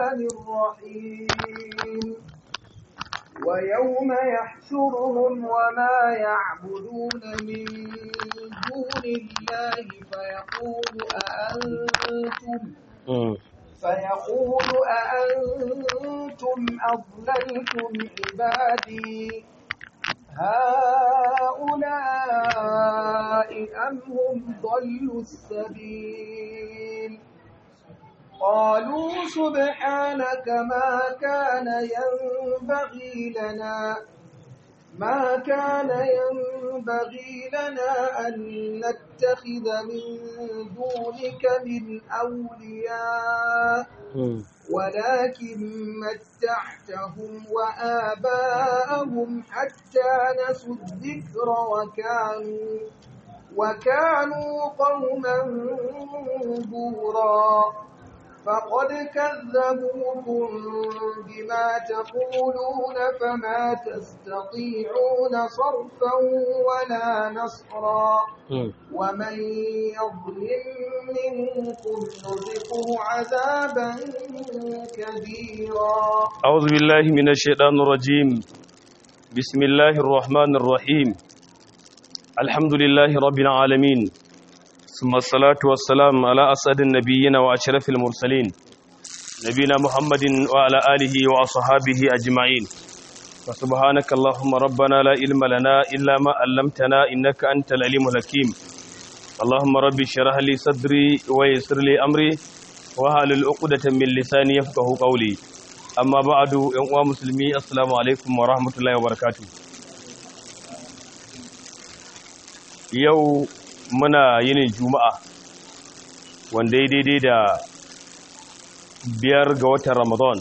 الرحمن الرحيم ويوم يحشرهم وما يعبدون من دون الله فيقول أأنتم فيقول أأنتم أضللتم عبادي هؤلاء أم هم ضلوا السبيل قالوا سبحانك ما كان ينبغي لنا ما كان ينبغي لنا أن نتخذ من دونك من أولياء ولكن متعتهم وآباءهم حتى نسوا الذكر وكانوا وكانوا قوما بورا فقد كذبوكم بما تقولون فما تستطيعون صرفا ولا نصرا ومن يظلم منكم نذقه عذابا كبيرا أعوذ بالله من الشيطان الرجيم بسم الله الرحمن الرحيم الحمد لله رب العالمين ثم الصلاة والسلام على أسعد النبيين وأشرف المرسلين نبينا محمد وعلى آله وأصحابه أجمعين وسبحانك اللهم ربنا لا علم لنا إلا ما علمتنا إنك أنت العليم الحكيم اللهم ربي اشرح لي صدري ويسر لي أمري وهل عقدة من لساني يفقه قولي أما بعد يا مسلمي السلام عليكم ورحمة الله وبركاته yau muna yinin juma'a wanda ya daidai da biyar ga watan ramadan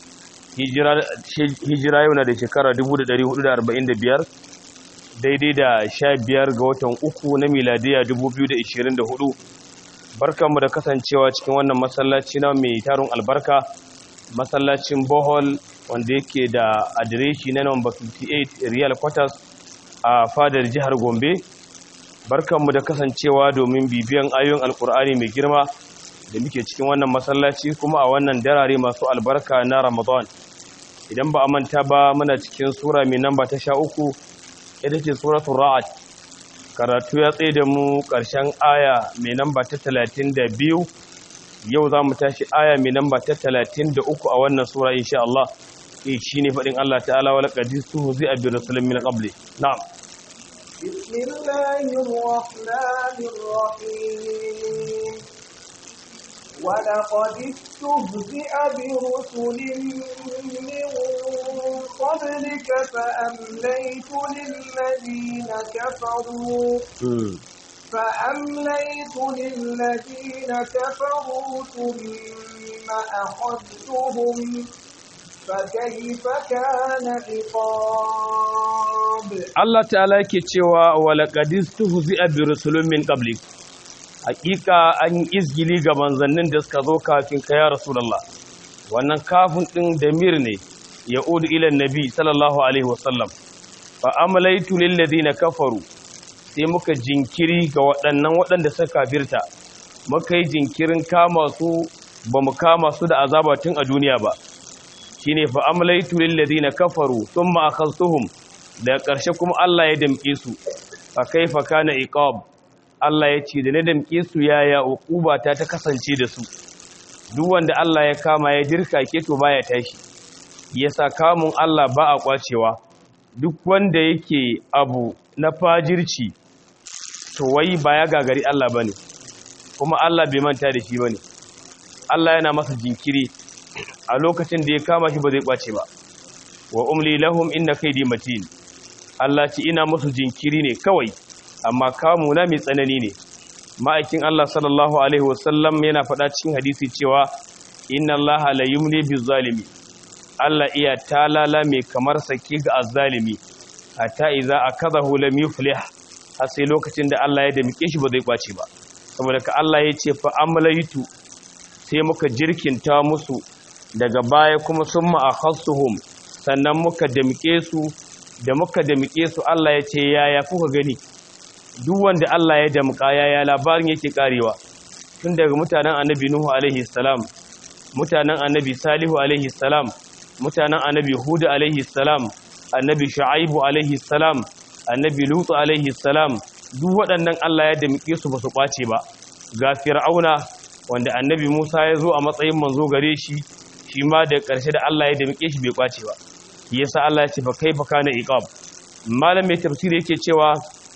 hijira yau na da shekara 1445 daidai da sha biyar ga watan uku na miladiya 2024 barkanmu da kasancewa cikin wannan masallaci na mai tarin albarka masallacin bohol wanda yake da adireshi na number 58 real quarters a fadar jihar gombe barkanmu da kasancewa domin bibiyan ayoyin alkur'ani mai girma da muke cikin wannan masallaci kuma a wannan darare masu albarka na ramadan idan ba a manta ba muna cikin sura mai namba ta sha uku ita ce suratun ra'ad karatu ya tsaye da mu ƙarshen aya mai namba ta talatin da biyu yau za mu tashi aya mai namba ta talatin da uku a wannan sura insha Allah shi ne faɗin Allah ta'ala wa laƙadi su zai abin rasulun min ƙabli na'am بسم الله الرحمن الرحيم ولقد استهزئ برسل من قبلك فأمليت للذين كفروا فأمليت للذين كفروا ثم أخذتهم فكيف كان عقاب Allah ta'ala yake cewa walaqadis tuhzi'a bi rusulun min qablik hakika an yi izgili ga manzannin da suka zo kafin ka ya rasulullah wannan kafin din damir ne yaudu ila nabi sallallahu alaihi wasallam fa amlaytu lil ladina kafaru sai muka jinkiri ga waɗannan waɗanda suka kafirta muka yi jinkirin kama su ba mu kama su da azaba tun a duniya ba shine fa amlaytu lil ladina kafaru thumma akhadhtuhum da ƙarshe kuma Allah ya damƙe su fa kaifa kana iqab Allah ya ce da na damƙe su yaya uquba ta ta kasance da su duk wanda Allah ya kama ya dirka ke to baya tashi yasa kamun Allah ba a kwacewa duk wanda yake abu na fajirci to wai ba ya gagari Allah bane kuma Allah bai manta da shi bane Allah yana masa jinkiri a lokacin da ya kama shi ba zai kwace ba wa umli lahum inna kaydi matin Allah ce ina musu jinkiri ne kawai amma kamu na mai tsanani ne ma'aikin Allah sallallahu alaihi wasallam yana faɗa cikin hadisi cewa inna Allah la yumli bizalimi Allah iya talala mai kamar saki ga azzalimi hatta idza akadahu lam yuflih har sai lokacin da Allah ya damike shi ba zai kwace ba saboda ka Allah ya ce fa amlaytu sai muka jirkinta musu daga baya kuma summa akhassuhum sannan muka damike su da muka damike su Allah ya ce yaya kuka gani duk wanda Allah ya damka yaya labarin yake karewa tun daga mutanen annabi Nuhu alaihi salam mutanen annabi salihu alaihi salam mutanen annabi hudu alaihi salam annabi shu'aibu alaihi salam annabi lutu alaihi salam duk waɗannan Allah ya damike su ba su kwace ba ga fir'auna wanda annabi Musa ya zo a matsayin manzo gare shi shi ma da ƙarshe da Allah ya damike shi bai kwace ba yasa Allah ya ce fa kaifa kana iqab malam mai tafsiri yake cewa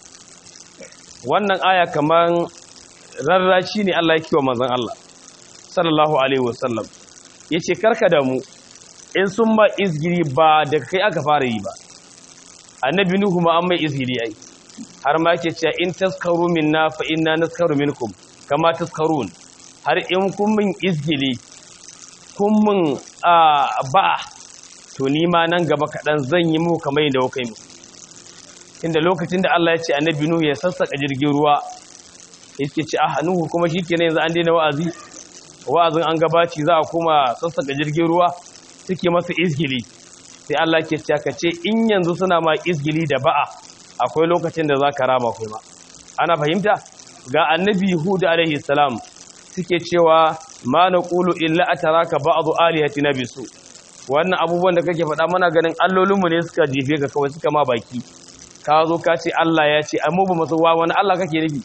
wannan aya kaman rarrashi ne Allah yake wa manzon Allah sallallahu alaihi wasallam yace karka da mu in sun ba izgiri ba da kai aka fara yi ba annabi nuhu ma an mai izgiri ai har ma yake cewa in taskaru minna fa inna naskaru minkum kama taskarun har in kun min izgili kun min ba to ni ma nan gaba kaɗan zan yi muku kamar yadda kuka yi mu inda lokacin da Allah ya ce annabi nuhu ya sassaka jirgin ruwa yake ce ah nuhu kuma shikenan yanzu an daina wa'azi wa'azin an gabaci za a koma sassaka jirgin ruwa suke masa izgili sai Allah ke cewa ka ce in yanzu suna ma izgili da ba'a akwai lokacin da za ka rama kuma ana fahimta ga annabi hudu alaihi salam suke cewa ma na ƙulu illa a taraka ba'adu alihati na bisu wannan abubuwan da kake faɗa mana ganin allolinmu ne suka jefe ka kawai suka ma baki ka zo ka ce Allah ya ce amma ba masu wa wani Allah kake nufi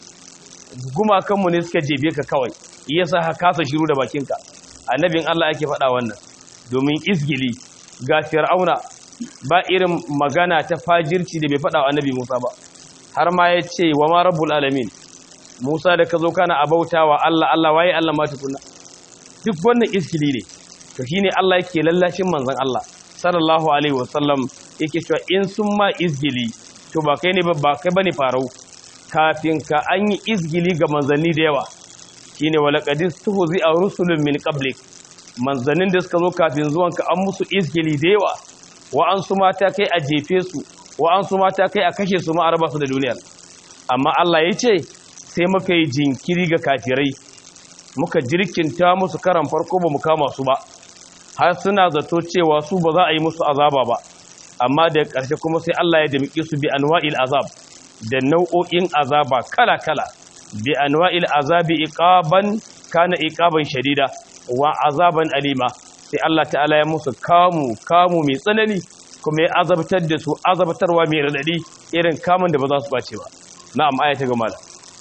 gumakanmu ne suka jefe ka kawai yasa ka kasa shiru da bakinka annabin Allah yake faɗa wannan domin izgili ga fir'auna ba irin magana ta fajirci da bai faɗa wa annabi Musa ba har ma ya ce wa ma rabbul alamin Musa da ka zo kana abautawa Allah Allah waye Allah ma tukunna duk wannan izgili ne to shine Allah yake lallashin manzon Allah sallallahu alaihi wasallam yake cewa in sun ma izgili to ba kai ne ba kai bane farau kafin ka an yi izgili ga manzanni da yawa shine walaqadis tuhzi a rusulun min qablik manzannin da suka zo kafin zuwanka an musu izgili da yawa wa'ansu mata kai a jefe su wa'ansu mata kai a kashe su ma a raba su da duniyar amma Allah ya ce sai muka yi jinkiri ga kafirai muka jirkinta musu karan farko ba mu kama su ba har suna zato cewa su ba za a yi musu azaba ba amma da ƙarshe kuma sai Allah ya damƙe su bi anwa'il azab da nau'o'in azaba kala-kala bi anwa'il azabi iqaban kana iqaban shadida wa azaban alima sai Allah ta'ala ya musu kamu kamu mai tsanani kuma ya azabtar da su azabtarwa mai radadi irin kamun da ba za su bace ba na'am aya ta gama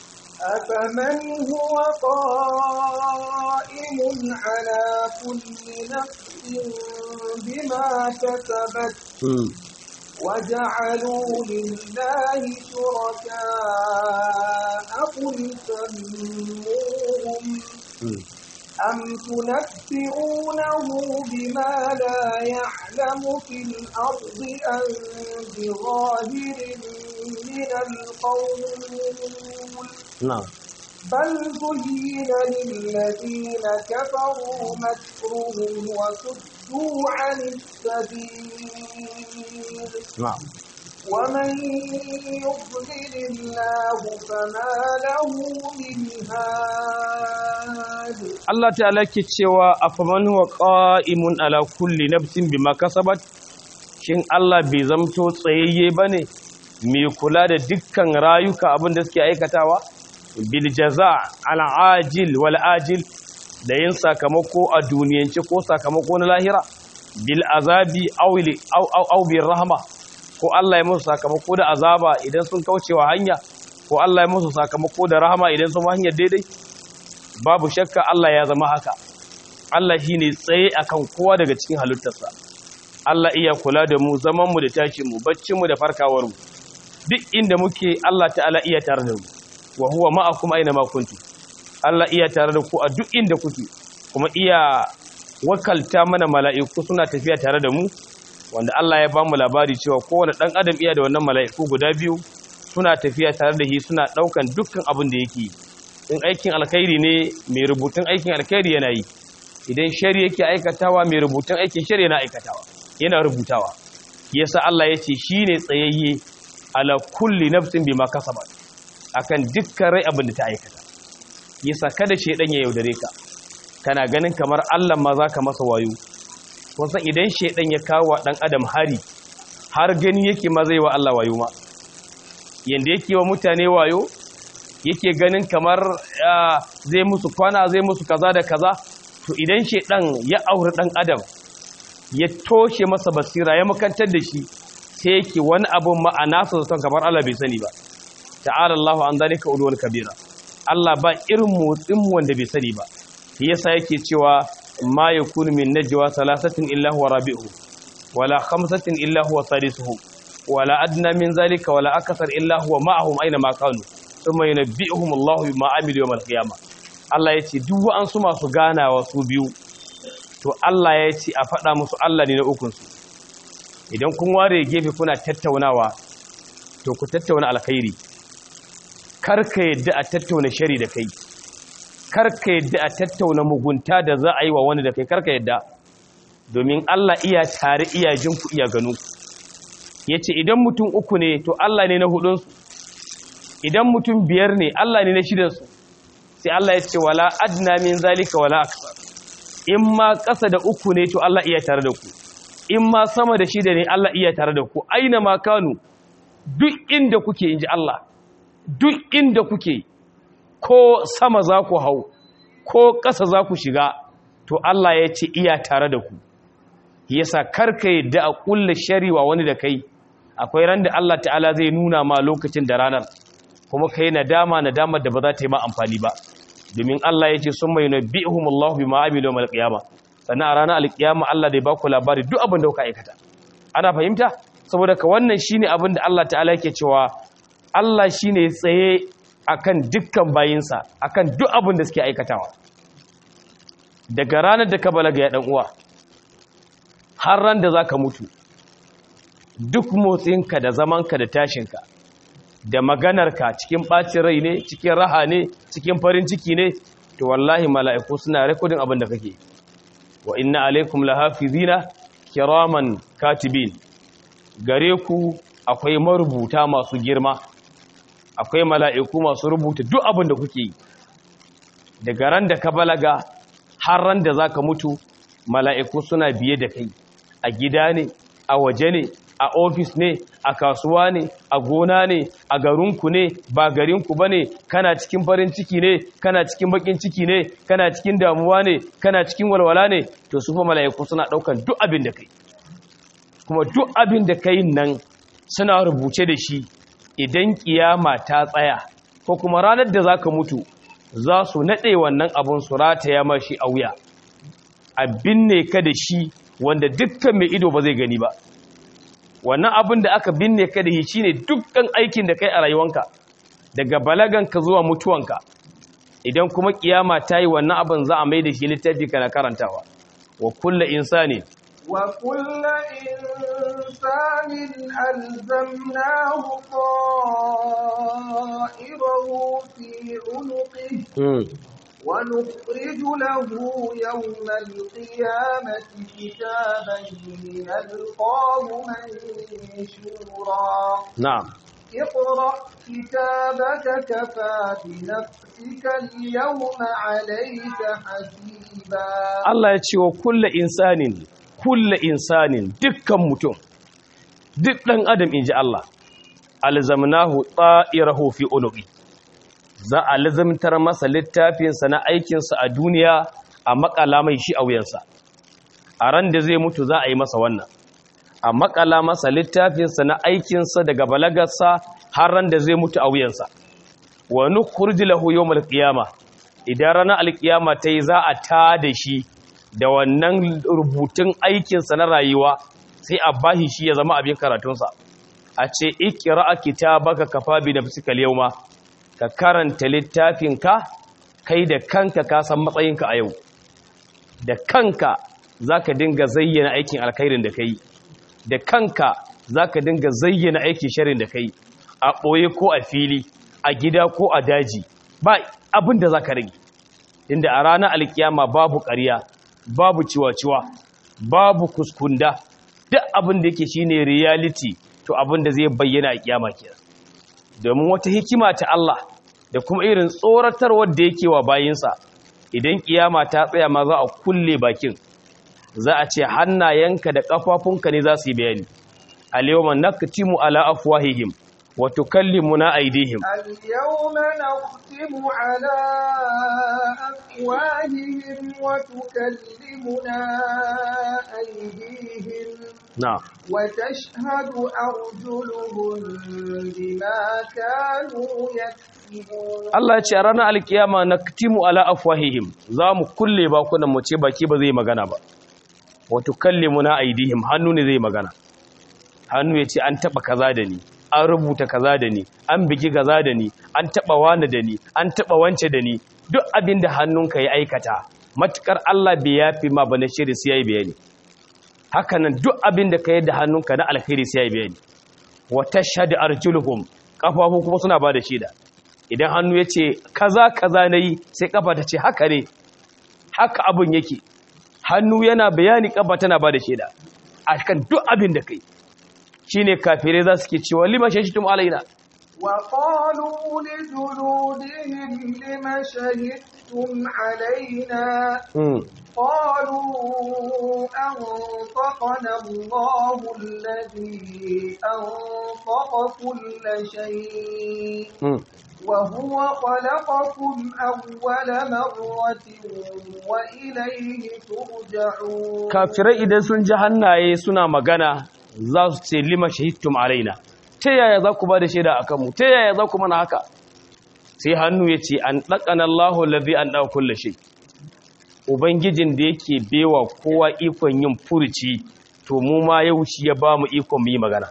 أفمن هو قائم على كل نفس بما كسبت وجعلوا لله شركاء قل سموهم أم تنبئونه بما لا يعلم في الأرض أم بظاهر من القول na'am بل زين للذين كفروا مكرهم وصدوا عن السبيل na'am ومن يضلل الله فما له من هاد Allah ta'ala ke cewa afaman huwa qa'imun ala kulli nafsin bima kasabat shin Allah bai zamto tsayayye bane mai kula da dukkan rayuka abin da suke aikatawa bil jaza' al ajil wal ajil da yin sakamako a duniyance ko sakamako na lahira bil azabi aw aw aw bir rahma ko Allah ya musu sakamako da azaba idan sun kaucewa hanya ko Allah ya musu sakamako da rahama idan sun hanyar daidai babu shakka Allah ya zama haka Allah shi ne tsaye akan kowa daga cikin halittarsa Allah iya kula da mu zamanmu da tashinmu baccinmu da farkawarmu duk inda muke Allah ta'ala iya tare da mu wa huwa ma'akum aina ma kuntu Allah iya tare da ku a duk inda kuke kuma iya wakalta mana mala'iku suna tafiya tare da mu wanda Allah ya ba mu labari cewa kowane ɗan adam iya da wannan mala'iku guda biyu suna tafiya tare da shi suna ɗaukan dukkan abin da yake yi in aikin alkhairi ne mai rubutun aikin alkhairi yana yi idan shari yake aikatawa mai rubutun aikin shari yana aikatawa yana rubutawa yasa Allah ya ce shi ne tsayayye ala kulli nafsin bima kasabat akan dukkan rai abin da ta aikata yasa kada shedan ya yaudare ka kana ganin kamar Allah ma zaka masa wayo kun san idan shedan ya kawo dan adam hari har gani yake ma zai wa Allah wayo ma yanda yake wa mutane wayo yake ganin kamar zai musu kwana zai musu kaza da kaza to idan shedan ya auri dan adam ya toshe masa basira ya makantar da shi sai yake wani abun ma'ana su san kamar Allah bai sani ba ta'ala Allahu an zalika ulul kabira Allah ba irin motsin wanda bai sani ba shi yasa yake cewa ma yakunu min najwa salasatin illa huwa rabi'u wala khamsatin illa huwa sadisuhu wala adna min zalika wala akthar illa huwa ma'ahum aina ma kanu thumma yunabbi'uhum Allahu bima amilu yawm al-qiyamah Allah yace duk wa'ansu masu ganawa su biyu to Allah ya ce a faɗa musu Allah ne na ukunsu idan kun ware gefe kuna tattaunawa to ku tattauna alkhairi karka yadda a tattauna shari da kai karka yadda a tattauna mugunta da za a yi wa wani da kai karka yadda domin Allah iya tare iya jinku iya gano ya ce idan mutum uku ne to Allah ne na hudunsu idan mutum biyar ne Allah ne na shidansu sai Allah ya ce wala adna min zalika wala aksar in ma ƙasa da uku ne to Allah iya tare da ku in ma sama da shida ne Allah iya tare da ku aina ma kanu duk inda kuke inji Allah duk inda kuke ko sama za ku hau ko ƙasa za ku shiga to Allah ya ce iya tare da ku yasa karka yadda a ƙulla shari'a wani da kai akwai ran da Allah ta'ala zai nuna ma lokacin da ranar kuma kai nadama nadamar da ba za ta yi ma amfani ba domin Allah ya ce sun mai nabi'uhum Allah bima amilu yawmal qiyamah sannan a ranar alkiyama Allah zai ba ku labari duk abin da kuka aikata ana fahimta saboda ka wannan shine abin da Allah ta'ala yake cewa Allah shine tsaye akan dukkan bayinsa akan duk abin da suke aikatawa daga ranar da ka balaga ya dan uwa har ran da zaka mutu duk motsinka da zamanka da tashinka da maganarka cikin ɓacin rai ne cikin raha ne cikin farin ciki ne to wallahi mala'iku suna rekodin abin da kake wa inna alaikum lahafizina kiraman katibin gare ku akwai marubuta masu girma akwai mala'iku masu rubuta duk abin da kuke yi daga ran da ka balaga har ran da zaka mutu mala'iku suna biye da kai a gida ne a waje ne a ofis ne a kasuwa ne a gona ne a garinku ne ba garinku ba ne kana cikin farin ciki ne kana cikin bakin ciki ne kana cikin damuwa ne kana cikin walwala ne to su fa mala'iku suna daukan duk abin da kai kuma duk abin da kai nan suna rubuce da shi idan kiyama ta tsaya ko kuma ranar da zaka mutu za su nade wannan abun su rataya mashi a wuya abin ne ka da shi wanda dukkan mai ido ba zai gani ba wannan abin da aka binne ka da shi ne dukkan aikin da kai a rayuwanka daga balaganka zuwa mutuwanka idan kuma kiyama ta yi wannan abin za a mai da shi littafi kana karantawa wa kulla insani wa kulla insanin alzamnahu ta'irahu fi unuqihi ونخرج له يوم القيامة كتابا يلقاه منشورا نعم اقرأ كتابك كفى بنفسك اليوم عليك حسيبا Allah ya ce wa kulle insanin kulle insanin dukkan mutum duk ɗan adam in ji Allah alzamnahu ta'irahu fi unuqi za a lazimtar masa littafinsa na aikinsa a duniya a makala mai shi a wuyansa a ran da zai mutu za a yi masa wannan a makala masa littafinsa na aikinsa daga balagarsa har ran da zai mutu a wuyansa wa nukhrij lahu yawmal qiyama idan ranar alkiyama ta yi za a ta da shi da wannan rubutun aikinsa na rayuwa sai a bashi shi ya zama abin karatunsa a ce ikra kitabaka kafa bi nafsika al-yawma ka karanta littafinka kai da kanka ka san matsayinka a yau da kanka za ka dinga zayyana aikin alkhairin da ka yi da kanka za ka dinga zayyana aikin sharin da ka yi a ɓoye ko a fili a gida ko a daji ba abin da za ka rage inda a ranar alkiyama babu ƙarya babu ciwa-ciwa babu kuskunda duk abin da yake shine reality to abin da zai bayyana a kiyama kenan domin wata hikima ta Allah da kuma irin tsoratarwar da yake wa bayinsa idan kiyama ta tsaya ma za a kulle bakin za a ce hannayenka da kafafunka ne za su yi bayani al-yawma naktimu ala afwahihim wa tukallimuna aydihim اليوم نختم على أفواههم وتكلمنا أيديهم na'am وتشهد أرجلهم بما كانوا يكسبون Allah ya ce a ranar alkiyama naktimu ala afwahihim za mu kulle bakunan mu ce baki ba zai magana ba wa tukallimuna aydihim hannu ne zai magana hannu ya ce an taba kaza da ni an rubuta kaza da ni an bigi kaza da ni an taba wani da ni an taba wance da ni duk abin da hannunka ya aikata matukar Allah bai yafi ma bane shiri sai yayi bayani hakanan duk abin da ka yi da hannunka na alkhairi sai yayi bayani wa tashhadu arjuluhum kafafu kuma suna ba da shaida idan hannu ya ce kaza kaza nayi sai kafa ta ce haka ne haka abin yake hannu yana bayani kafa tana ba da shaida akan duk abin da kai shine kafirai za su ke cewa lima shashitum alaina وقالوا لجلودهم لم شهدتم علينا mm. قالوا أنطقنا الله الذي أنطق كل شيء mm. وهو خلقكم أول مرة وإليه ترجعون kafirai idan sun ji hannaye suna magana za su ce lima shahidtum alaina ta yaya za ku ba da shaida a kanmu ta yaya za ku mana haka sai hannu ya ce an ɗaƙana Allahu lazi an ɗau kulle shi ubangijin da yake bewa kowa ikon yin furuci to mu ma yau shi ya ba mu ikon mu yi magana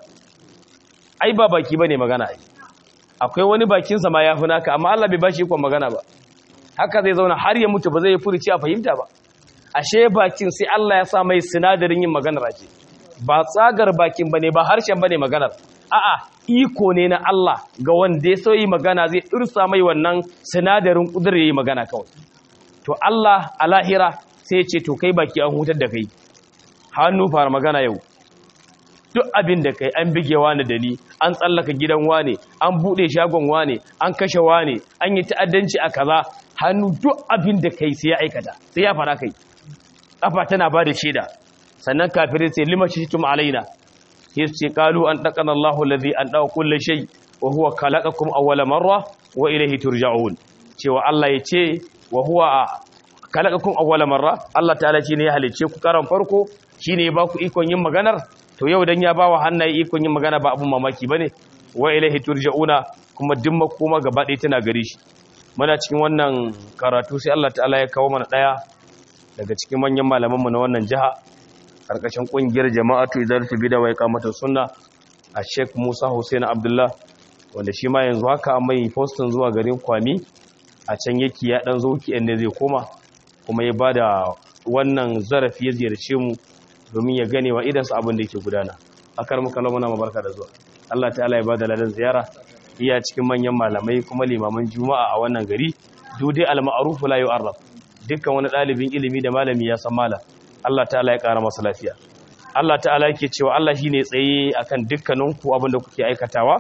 ai ba baki ba ne magana ai akwai wani bakinsa ma ya fi naka amma Allah bai ba shi ikon magana ba haka zai zauna har ya mutu ba zai yi furuci a fahimta ba ashe bakin sai Allah ya sa mai sinadarin yin maganar ake ba tsagar bakin bane ba harshen bane maganar a'a iko ne na Allah ga wanda ya so yi magana zai irsa mai wannan sinadarin kudur yayi magana kawai to Allah a lahira sai ya ce to kai baki an hutar da kai hannu fara magana yau duk abin da kai an bige wani da ni an tsallaka gidan wane an bude shagon wane an kashe wane an yi ta'addanci a kaza hannu duk abin da kai sai ya aikata sai ya fara kai kafa tana ba da shaida sannan kafirai sai lima shitum alaina sai su ce qalu an taqana Allahu allazi an dawa kulli shay wa huwa khalaqakum awwala marra wa ilayhi turja'un cewa Allah ya ce wa huwa khalaqakum awwala marra Allah ta'ala shine ya halice ku karan farko shine ya baku ikon yin maganar to yau dan ya bawa hannaye ikon yin magana ba abun mamaki bane wa ilayhi turja'una kuma duk makoma gaba ɗaya tana gare shi muna cikin wannan karatu sai Allah ta'ala ya kawo mana daya daga cikin manyan malamanmu na wannan jiha karkashin kungiyar jama'atu idaratu bid'a wa iqamatus sunna a Sheikh Musa Hussein Abdullah wanda shi ma yanzu haka mai postin zuwa garin Kwami a can yake ya dan zo ki inda zai koma kuma ya bada wannan zarafi ya ziyarce mu domin ya gane wa idan su abin da yake gudana akar muka lamu na mabarka da zuwa Allah ta'ala ya bada ladan ziyara iya cikin manyan malamai kuma limaman juma'a a wannan gari dudai al-ma'ruf la yu'arraf dukkan wani ɗalibin ilimi da malami ya san malam Allah ta'ala ya ƙara masa lafiya Allah ta'ala yake cewa Allah shine tsaye akan dukkaninku abin da kuke aikatawa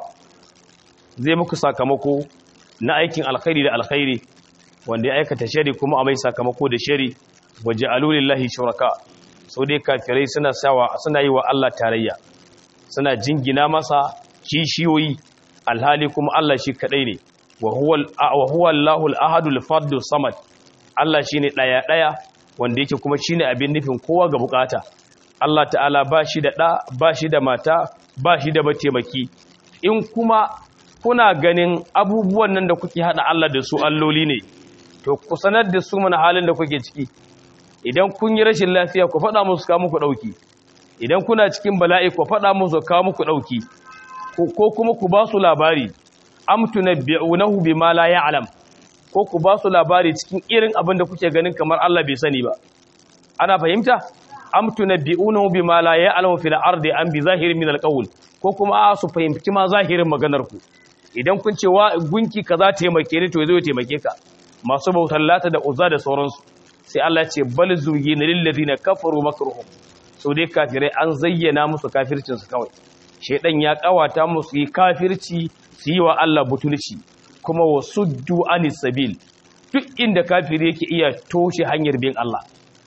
zai muku sakamako na aikin alkhairi da alkhairi wanda ya aikata shari kuma a mai sakamako da shari waje alulillahi shuraka sau dai kafirai suna sawa suna yi wa Allah tarayya suna jingina masa kishiyoyi alhali kuma Allah shi kadai ne wa huwa Allahul ahadul fardus samad Allah shi ne ɗaya-ɗaya wanda yake kuma shi ne abin nufin kowa ga bukata Allah ta'ala ba shi da ɗa ba shi da mata ba shi da mataimaki in kuma kuna ganin abubuwan nan da kuke haɗa Allah da su alloli ne to ku sanar da su mana halin da kuke ciki idan kun yi rashin lafiya ku faɗa musu kawo muku ɗauki idan kuna cikin bala'i ku faɗa musu kawo muku ɗauki ko kuma ku ba su labari am tunabbi'unahu bima la ya'lam ko ku ba su labari cikin irin abin da kuke ganin kamar Allah bai sani ba ana fahimta am tunabbi'unahu bima la ya'lamu fil ardi am bi zahirin min alqawl ko kuma a su fahimci ma zahirin maganar ku idan kun ce wa gunki kaza taimake ni to zai taimake ka masu bautar lata da uzza da sauransu sai Allah ya ce bal zuyina lil ladina kafaru makruhum so dai kafirai an zayyana musu kafircin su kawai shedan ya kawata musu yi kafirci su yi wa Allah butulci kuma wasuddu anis sabil duk inda kafiri yake iya toshe hanyar bin Allah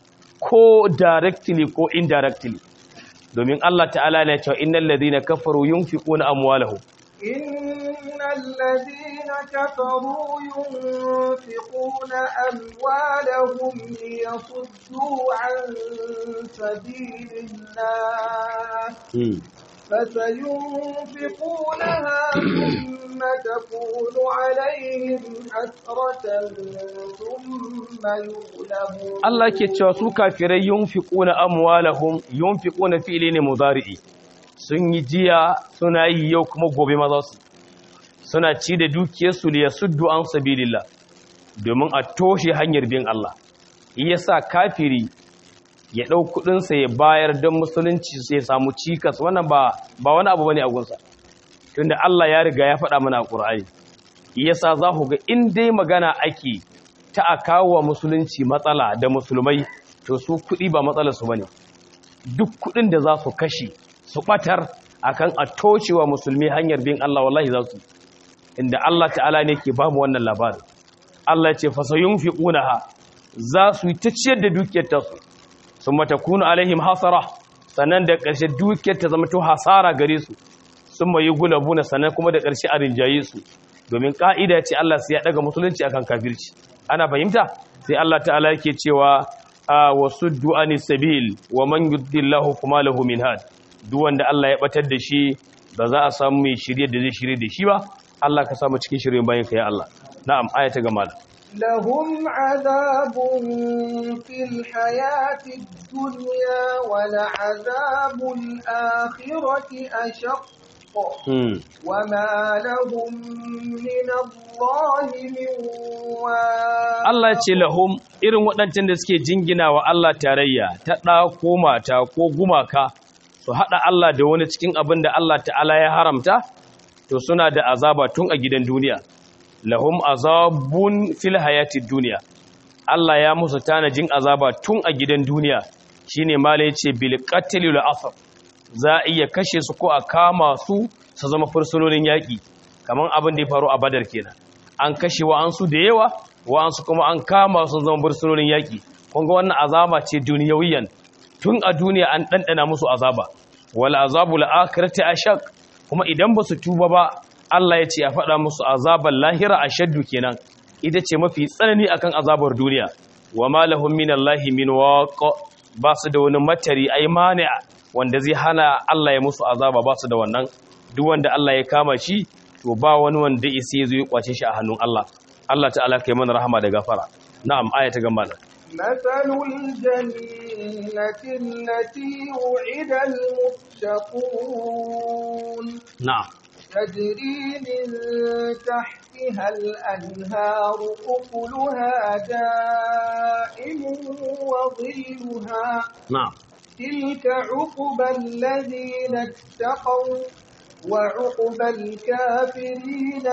ko directly ko indirectly domin Allah ta'ala ne cewa innal ladina kafaru yunfiquna amwalahum إن الذين كفروا ينفقون أموالهم ليصدوا عن سبيل الله فسينفقونها ثم تكون عليهم حسرة ثم يغلبون Allah ke cewa su kafirai yunfiquna amwalahum yunfiquna fi'li ne mudari'i sun yi jiya suna yi yau kuma gobe ma za su suna ci da dukiyarsu da yasuddu an sabilillah domin a toshe hanyar bin Allah yasa kafiri ya ɗau kuɗinsa ya bayar don musulunci sai ya samu cikas wannan ba ba wani abu bane a gunsa tunda Allah ya riga ya faɗa mana a Qur'ani yasa za ku ga in dai magana ake ta a kawo wa musulunci matsala da musulmai to su kuɗi ba matsalar su bane duk kuɗin da za su kashe su ɓatar akan a tocewa musulmi hanyar bin Allah wallahi za su inda Allah ta'ala ne ke bamu wannan labarin Allah ya ce fasayunfiqunaha za su yi ta ciyar da dukiyar tasu sun matakunu alaihim hasara sannan da ƙarshe dukiyar ta zama to hasara gare su sun mai gulabuna sannan kuma da ƙarshe a rinjaye su domin ƙa'ida ce Allah sai ya ɗaga musulunci akan kafirci ana fahimta sai Allah ta'ala yake cewa a wasu du'ani sabil wa man yuddillahu kuma lahu min had duk wanda Allah ya batar da shi ba za a samu mai shirye da zai shirye da shi ba Allah ka samu cikin shirye bayan ka ya Allah na'am ayata gama da لهم عذاب في الحياة الدنيا ولعذاب الآخرة أشق وما لهم من الله من واق Allah ce lahum irin waɗancan da suke jingina wa Allah tarayya ta ɗa ko mata ko gumaka su haɗa Allah da wani cikin abin da Allah ta'ala ya haramta to suna da azaba tun a gidan duniya lahum azabun fil hayatid duniya Allah ya musu tanajin azaba tun a gidan duniya shine mala yace bil qatl wal asr za a iya kashe su ko a kama su su zama fursunonin yaki kaman abin da ya faru a Badar kenan an kashe wa'ansu da yawa wa'ansu kuma an kama su zama fursunonin yaki kun ga wannan azaba ce duniyawiyan tun a duniya an dandana musu azaba wal azabul akhirati ashaq kuma idan ba su tuba ba Allah ya ce a faɗa musu azabar lahira a shaddu kenan ita ce mafi tsanani akan azabar duniya wa ma lahum min Allahi min waq ba su da wani matari ai mani'a wanda zai hana Allah ya musu azaba ba su da wannan duk wanda Allah ya kama shi to ba wani wanda isi ya zo ya kwace shi a hannun Allah Allah ta'ala kai mana rahama da gafara na'am aya ta gamba da مثل الجنة التي وعد المتقون na'am تجري من تحتها الأنهار أكلها دائم وظلها na'am تلك عقبى الذين اتقوا وعقبى الكافرين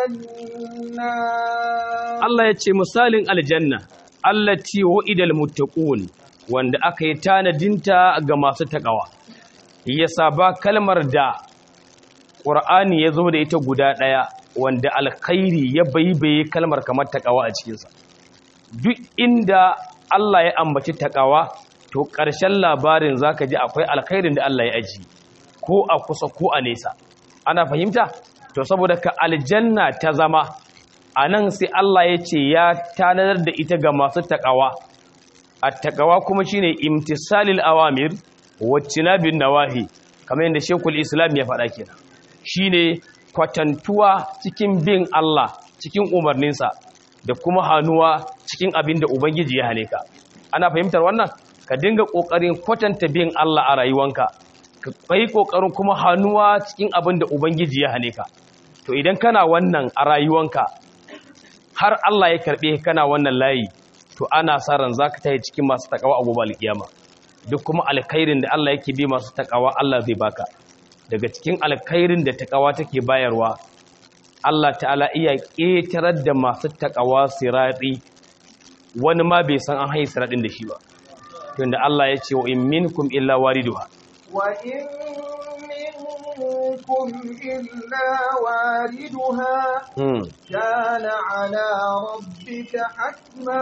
النار Allah ya ce misalin aljanna allati wa'idal muttaqun wanda aka yi tanadinta ga masu takawa yasa ba kalmar da Qur'ani ya zo da ita guda ɗaya wanda alkhairi ya baibaye kalmar kamar takawa a cikinsa duk inda Allah ya ambaci takawa to ƙarshen labarin zaka ji akwai alkhairin da Allah ya aji ko a kusa ko a nesa ana fahimta to saboda ka aljanna ta zama a nan sai Allah ya ce ya tanadar da ita ga masu takawa a takawa kuma shine imtisalil awamir waccinabin nawahi kamar yadda shekul islam ya faɗa kenan shine kwatantuwa cikin bin Allah cikin umarninsa da kuma hannuwa cikin abin da ubangiji ya hane ka ana fahimtar wannan ka dinga ƙoƙarin kwatanta bin Allah a rayuwanka ka kai ƙoƙarin kuma hannuwa cikin abin da ubangiji ya hane ka to idan kana wannan a rayuwanka har Allah ya karɓe kana wannan layi to ana sa ran zaka tayi cikin masu takawa a gobe alkiyama duk kuma alkhairin da Allah yake bi masu takawa Allah zai baka daga cikin alkhairin da takawa take bayarwa Allah ta'ala iya ƙetarar da masu takawa sirati wani ma bai san an haye siratin da shi ba tunda Allah ya ce wa in minkum illa wariduha وإن منكم إلا واردها mm. كان على ربك حتما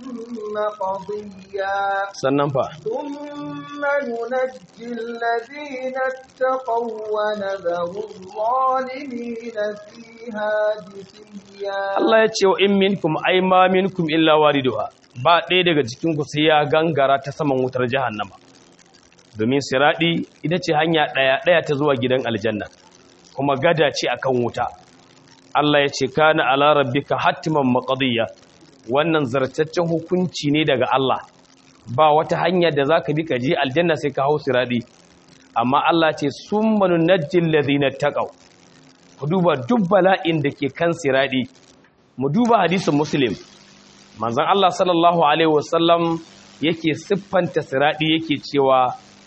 مقضيا sannan fa ثم ننجي الذين اتقوا ونذر الظالمين فيها جثيا Allah ya ce wa in minkum ai ma minkum illa wariduha ba ɗaya daga cikin ku sai ya gangara ta saman wutar jahannama domin siradi ita ce hanya ɗaya ɗaya ta zuwa gidan aljanna kuma gada ce akan wuta Allah ya ce kana ala rabbika hattiman maqdiya wannan zartaccen hukunci ne daga Allah ba wata hanya da zaka bi ka je aljanna sai ka hau siradi amma Allah ce summa nunajjil ladina taqaw ku duba duk bala'in da ke kan siradi mu duba hadisin muslim manzon Allah sallallahu alaihi wasallam yake siffanta siradi yake cewa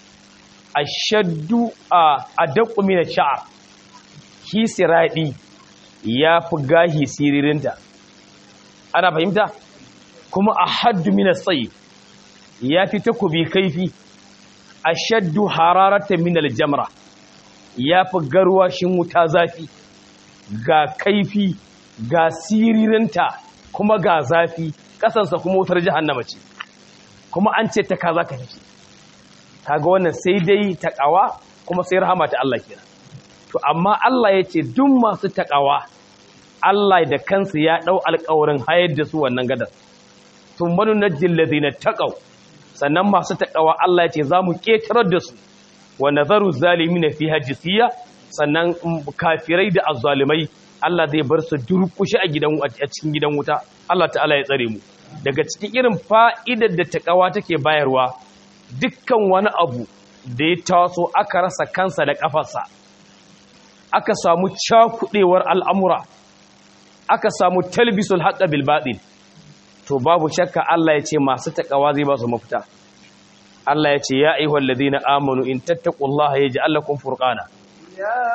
ashaddu a adaqu min ash-sha'r shi siradi yafi gahi siririnta ana fahimta kuma ahaddu min as-sayf yafi takubi kaifi ashaddu hararatan min al-jamra yafi garwashin wuta zafi ga kaifi ga siririnta kuma ga zafi kasansa kuma wutar jahannama ce kuma an ce ta kaza ka fice kaga wannan sai dai takawa kuma sai rahama ta Allah kenan to amma Allah ya ce duk masu takawa Allah da kansa ya dau alƙawarin hayar da su wannan gadar tun manu najjil ladina taqaw sannan masu takawa Allah ya ce za mu ketarar da su wa nazaru zalimin fi hajisiya sannan kafirai da azzalimai Allah zai bar su durkushi a gidan a cikin gidan wuta Allah ta'ala ya tsare mu daga cikin irin fa'idar da takawa take bayarwa dukkan wani abu da ya taso aka rasa kansa da kafarsa aka samu cakudewar al'amura aka samu talbisul haqqa bil batil to babu shakka Allah ya ce masu takawa zai ba su mafita Allah ya ce ya ayyuhal ladina amanu in tattaqullaha yaj'al lakum furqana يا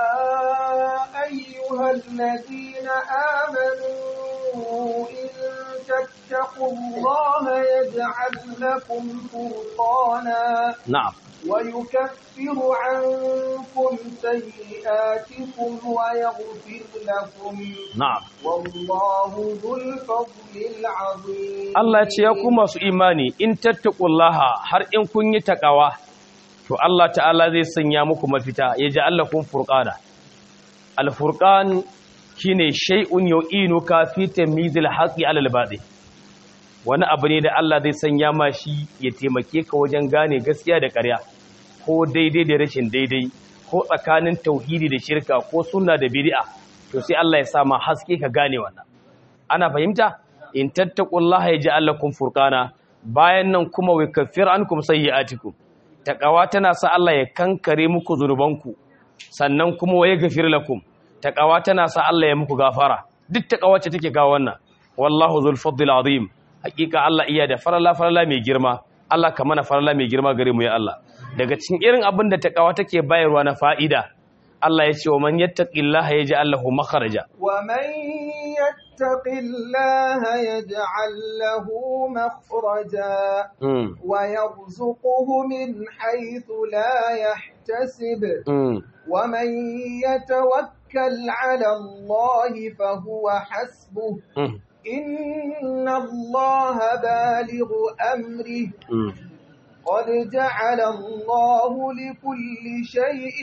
أيها الذين آمنوا إن تتقوا الله يجعل لكم فرقانا na'am ويكفر عنكم سيئاتكم ويغفر لكم na'am والله ذو الفضل العظيم Allah ya ce ya ku masu imani in tattaqullaha har in kun yi takawa to Allah ta'ala zai sanya muku mafita ya ji Allah kun furqana al-furqan shine shay'un yu'inuka fi tamyizil haqqi 'ala al-batil wani abu ne da Allah zai sanya ma shi ya taimake ka wajen gane gaskiya da ƙarya ko daidai da rashin daidai ko tsakanin tauhidi da shirka ko sunna da bid'a to sai Allah ya sa ma haske ka gane wannan ana fahimta in tattaqullaha yaj'al lakum furqana bayan nan kuma wa kaffir ankum sayyi'atikum taqawa tana sa Allah ya kankare muku zunubanku sannan kuma wa yaghfir lakum taqawa tana sa Allah ya muku gafara duk taqawa ce take ga wannan wallahu zul fadl azim hakika Allah iya da farala farala mai girma Allah ka mana farala mai girma gare mu ya Allah daga cikin irin abin da taqawa take bayarwa na fa'ida Allah ya ce wa man yattaqillaha yaj'al lahu makhraja ومن يتق الله يجعل له مخرجا mm. ويرزقه من حيث لا يحتسب mm. ومن يتوكل على الله فهو حسبه mm. إن الله بالغ أمره mm. قد جعل الله لكل شيء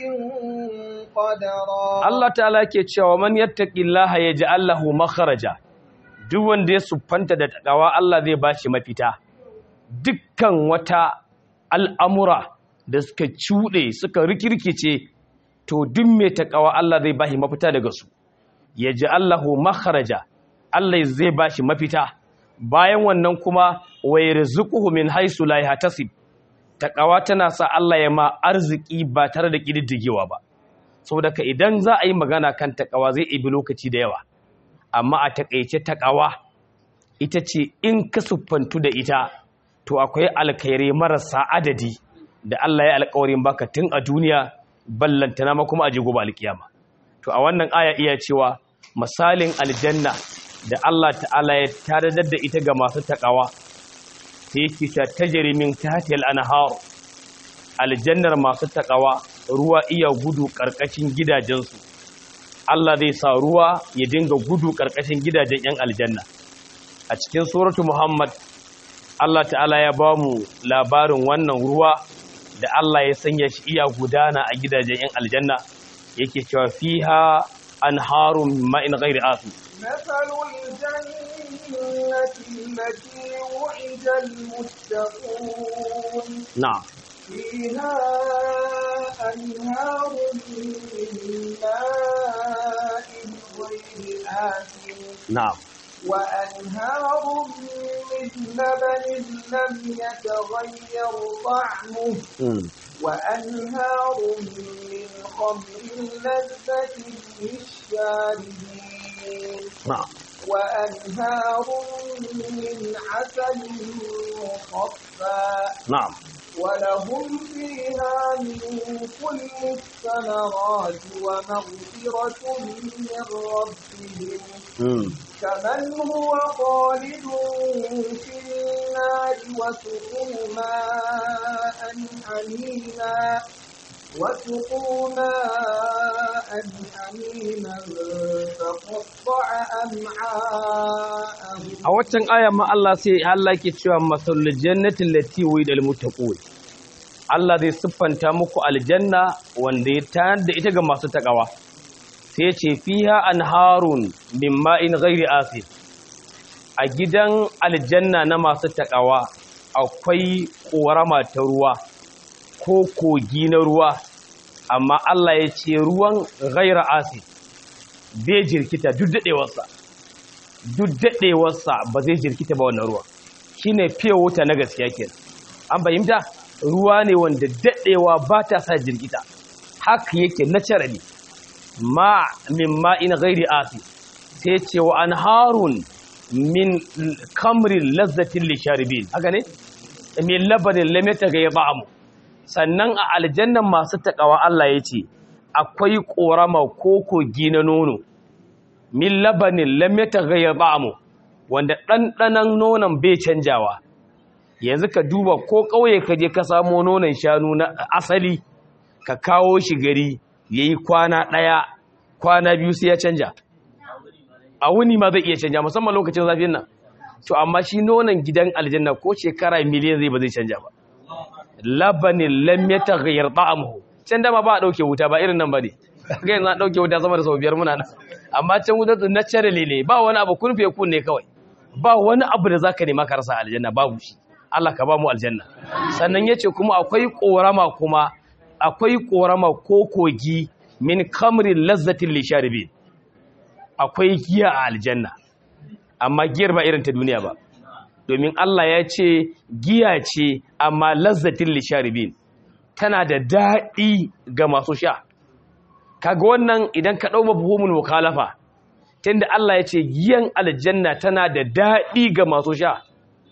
قدرا Allah ta'ala ke cewa man yattaqillaha yaj'al lahu makhraja duk wanda ya siffanta da takawa Allah zai bashi mafita dukkan wata al'amura da suka cuɗe suka rikirkice to duk mai takawa Allah zai bashi mafita daga su yaj'al lahu makhraja Allah zai bashi mafita bayan wannan kuma wa yarzuquhu min haythu la yahtasib takawa tana sa Allah ya ma arziki ba tare da kididdigewa ba saboda ka idan za a yi magana kan takawa zai ibi lokaci da yawa amma a takaice takawa ita ce in ka siffantu da ita to akwai alkhairai marasa adadi da Allah ya alkawarin baka tun a duniya ballantana ma kuma a jigo ba alkiyama to a wannan aya iya cewa misalin aljanna da Allah ta'ala ya taradar da ita ga masu takawa sai yake ta tajri min tahtil anhar aljannar masu takawa ruwa iya gudu ƙarƙashin gidajensu Allah zai sa ruwa ya dinga gudu ƙarƙashin gidajen 'yan aljanna a cikin suratu Muhammad Allah ta'ala ya ba mu labarin wannan ruwa da Allah ya sanya shi iya gudana a gidajen 'yan aljanna yake cewa fiha anharun ma'in ghairi afi مثل الجنة التي وعد المتقون na'am فيها أنهار من ماء غير آسن na'am وأنهار من لبن لم يتغير طعمه mm. وأنهار من خمر لذة للشاربين na'am وأنهار من عسل مصفى na'am ولهم فيها من كل الثمرات ومغفرة من ربهم mm. كمن هو خالد في النار وسقوا ماء حميما وسقوا ماء حميما فقطع أمعاءهم a waccan aya ma Allah sai Allah ke cewa masalul jannati allati wa'ida muttaqun Allah zai siffanta muku aljanna wanda ya tayar da ita ga masu takawa sai ya ce fiha anharun min ma'in ghairi asid a gidan aljanna na masu takawa akwai korama ta ruwa ko kogi na ruwa amma Allah ya ce ruwan ghaira asid bai jirkita duk daɗewarsa duk daɗewarsa ba zai jirkita ba wannan ruwa shi ne fiye wuta na gaskiya kenan an fahimta ruwa ne wanda daɗewa ba ta sa jirkita haka yake naturally ma min ma'in ghairi asi sai ce wa an harun min kamrin lazzatin lisharibin haka ne min labanin lamita ga ya ba'amu sannan a aljannan masu taƙawa Allah ya ce akwai ƙorama ko kogi na nono min labanin lamita ga ya ba'amu wanda ɗanɗanan nonon bai canjawa yanzu ka duba ko ƙauye ka je ka samo nonon shanu na asali ka kawo shi gari ya yi kwana ɗaya kwana biyu sai ya canja a wuni ma zai iya canja musamman lokacin zafin nan to amma shi nonon gidan aljanna ko shekara miliyan zai ba zai canja ba labanin lamyata gayar ta'amuhu can dama ba a ɗauke wuta ba irin nan ba ne ga yanzu an ɗauke wuta sama da sau biyar muna nan amma can wuta su naturally ne ba wani abu kun fiye kun ne kawai ba wani abu da zaka nema ka rasa aljanna babu shi Allah ka ba mu aljanna sannan yace kuma akwai korama kuma akwai korama ko kogi min kamrin lazzatin lisharibin akwai giya a aljanna amma giyar ba irin ta duniya ba domin Allah ya ce giya ce amma lazzatin lisharibin tana da daɗi ga masu sha kaga wannan idan ka ɗau mabuhumul mukhalafa tunda Allah ya ce giyan aljanna tana da daɗi ga masu sha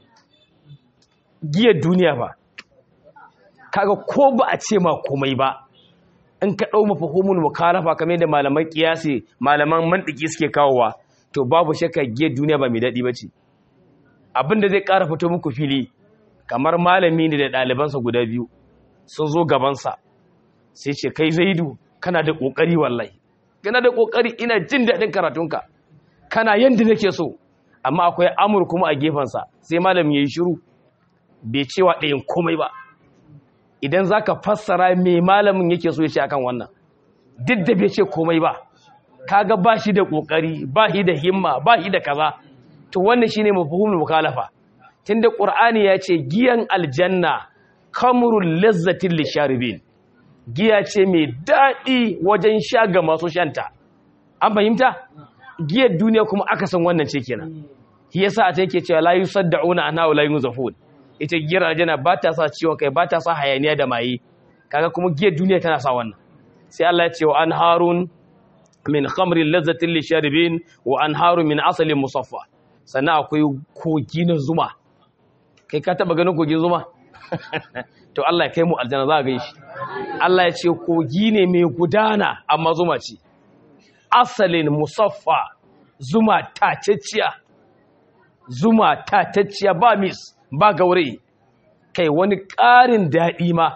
giyar duniya ba kaga ko ba a ce ma komai ba in ka ɗau mafahumul mukhalafa kamar da malaman kiyasi malaman mantiki suke kawowa to babu shakka giyar duniya ba mai daɗi ba ce abinda zai ƙara fito muku fili kamar malami ne da ɗalibansa guda biyu sun zo gabansa sai ce kai zaidu kana da ƙoƙari wallahi kana da ƙoƙari ina jin daɗin karatunka kana yadda nake so amma akwai amur kuma a gefensa sai malami ya yi shiru bai cewa ɗayan komai ba idan za ka fassara mai malamin yake so ya ce akan wannan duk da bai ce komai ba kaga ba shi da ƙoƙari ba shi da himma ba shi da kaza to wannan shine mafhumul mukhalafa tunda qur'ani ya ce giyan aljanna kamrul lazzatil lisharibin giya ce mai daɗi wajen sha ga masu shanta an fahimta giyar duniya kuma aka san wannan ce kenan shi yasa a take cewa la yusaddauna anha wa la yunzafun ita giyar aljanna ba ta sa ciwon kai ba ta sa hayaniya da maye kaga kuma giyar duniya tana sa wannan sai Allah ya ce wa an harun min khamrin lazzatin lisharibin wa an harun min asalin musaffa sannan akwai kogi na zuma kai ka taba ganin kogin zuma to Allah ya kai mu aljanna za a gan shi Allah ya ce kogi ne mai gudana amma zuma ce asalin musaffa zuma tacecciya zuma tacecciya ba mis ba gaurayi kai wani ƙarin daɗi ma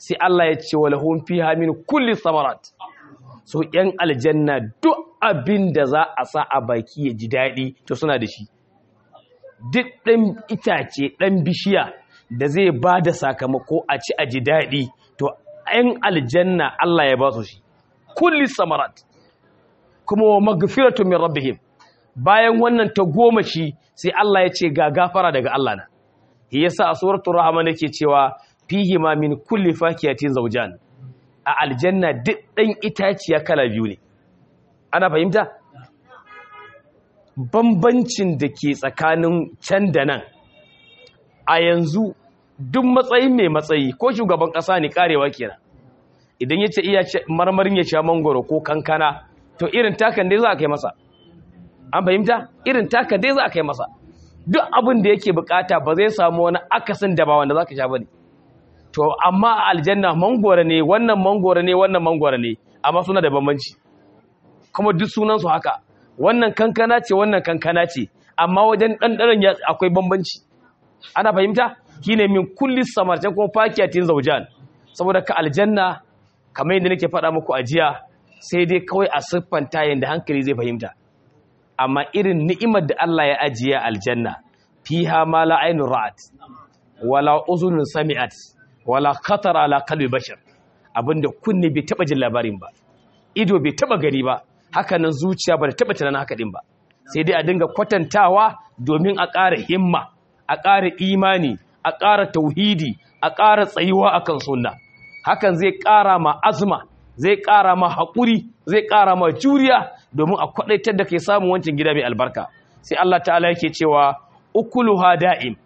sai Allah ya ce walahum fiha min kulli samarat so yan aljanna duk abin da za a sa a baki ya ji daɗi to suna da shi duk ɗan itace ɗan bishiya da zai ba da sakamako a ci a ji daɗi to yan aljanna Allah ya ba su shi kulli samarat kuma wa magfiratu min rabbihim bayan wannan ta goma shi sai Allah ya ce ga gafara daga Allah na shi yasa a suratul rahman yake cewa fihi ma min kulli fakiyatin zawjan a aljanna duk dan itaciya kala biyu ne ana fahimta bambancin da ke tsakanin can da nan a yanzu duk matsayin mai matsayi ko shugaban kasa ne karewa kenan idan yace iya marmarin ya sha mangoro ko kankana to irin takan dai za a kai masa an fahimta irin taka dai za a kai masa duk abin da yake bukata ba zai samu wani akasin da ba wanda za ka sha ba ne to amma a aljanna mangora ne wannan mangora ne wannan mangora ne amma suna da bambanci kuma duk sunansu haka wannan kankana ce wannan kankana ce amma wajen ɗanɗanon ya akwai bambanci ana fahimta shine min kulli samartan kuma fakiyatin zaujan saboda ka aljanna kamar yadda nake faɗa muku a jiya sai dai kawai a siffanta yadda hankali zai fahimta amma irin ni'imar da Allah ya ajiye aljanna fiha ma la ainun ra'at wala uzunun sami'at wala khatara ala qalbi bashar abinda kunne bai taba jin labarin ba ido bai taba gani ba haka nan zuciya ba ta taba tunanin haka din ba sai dai a dinga kwatantawa domin a ƙara himma a ƙara imani a ƙara tauhidi a ƙara tsayuwa akan sunna hakan zai ƙara ma azma zai ƙara ma haƙuri zai ƙara ma juriya domin a kwaɗaitar da kai samun wancan gida mai albarka sai Allah ta'ala yake cewa ukuluha da'im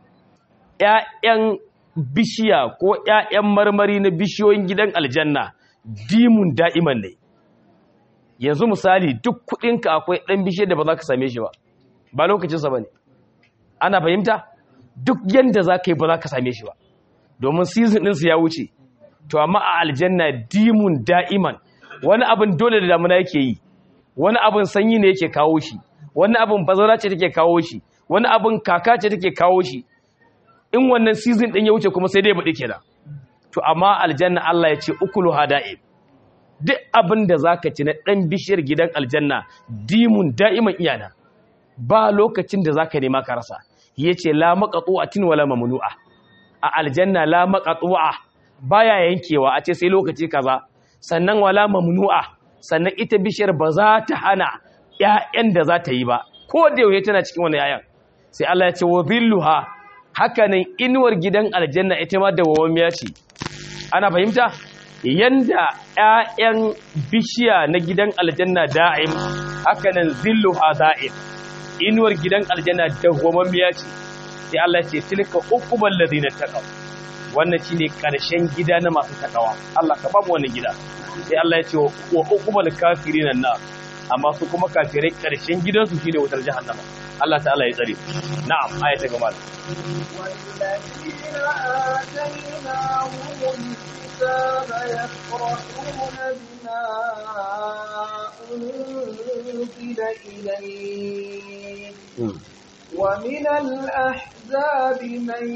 ƴaƴan bishiya ko ƴaƴan marmari na bishiyoyin gidan aljanna dimun da'iman ne yanzu misali duk kuɗinka akwai ɗan bishiyar da ba za ka same shi ba ba lokacinsa ba ne ana fahimta duk yanda za ka yi ba za ka same shi ba domin season ɗinsu ya wuce to amma a aljanna dimun da'iman wani abin dole da damuna yake yi wani abin sanyi ne yake kawo shi wani abin bazara ce take kawo shi wani abin kaka ce take kawo shi in wannan season din ya wuce kuma sai dai baɗi kenan to amma aljanna Allah ya ce ukulu hada'im duk abin da zaka ci na dan bishiyar gidan aljanna dimun da'iman iyana ba lokacin da zaka nema ka rasa yace la maqtu'atin wala mamnu'a a aljanna la maqtu'a baya yankewa a ce sai lokaci kaza sannan wala mamnu'a sannan ita bishiyar ba za ta hana ƴaƴan da za ta yi ba ko da yaushe tana cikin wani ƴaƴan sai Allah ya ce wa dhilluha hakanan inuwar gidan aljanna ita ma dawwamiya ce ana fahimta yanda ƴaƴan bishiya na gidan aljanna da'im hakanan zilluha da'im inuwar gidan aljanna dawwamiya ce sai Allah ya ce tilka uqbal ladina taqaw wannan shine karshen gida na masu takawa Allah ka bamu wannan gida sai Allah ya ce wa uqbal kafirin na amma su kuma kafirai karshen gidansu shine wutar jahannama Allah ta'ala ya tsare na'am aya ta gaba والذين آتيناهم الكتاب يفرحون بما أنزل إليك ومن الأحزاب من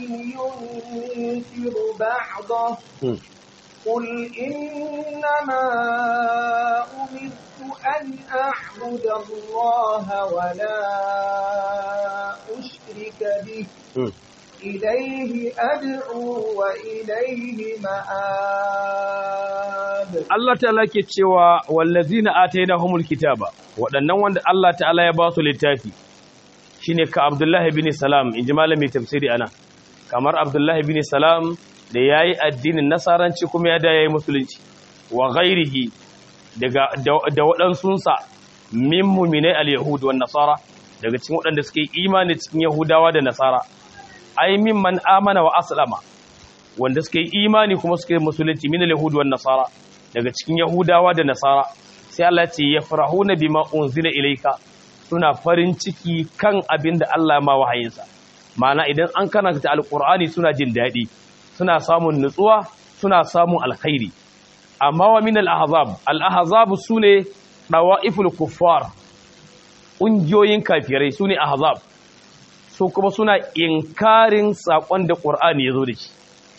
ينكر بعضه قل إنما أمرت أن أعبد الله ولا أشرك به إليه أدعو وإليه مآب Allah ta'ala ke cewa wallazina atainahumul kitaba waɗannan wanda Allah ta'ala ya ba su littafi shine ka Abdullahi bin Salam inji malami tafsiri ana kamar Abdullahi bin Salam da yayi addinin nasaranci kuma ya da yayi musulunci wa ghairihi daga da waɗansunsa min mu'minai al-yahud wan nasara daga cikin waɗanda suke imani cikin yahudawa da nasara ai mimman amana wa aslama wanda suke imani kuma suke musulunci min al-yahud wan nasara daga cikin yahudawa da nasara sai Allah ce ya farahuna bima unzila ilayka suna farin ciki kan abin da Allah ma wahayinsa ma'ana idan an karanta alqur'ani suna jin daɗi suna samun nutsuwa suna samun alkhairi amma wa min al-ahzab al-ahzab sune dawa'iful kuffar ƙungiyoyin kafirai sune ahzab su kuma suna inkarin sakon da qur'ani yazo da shi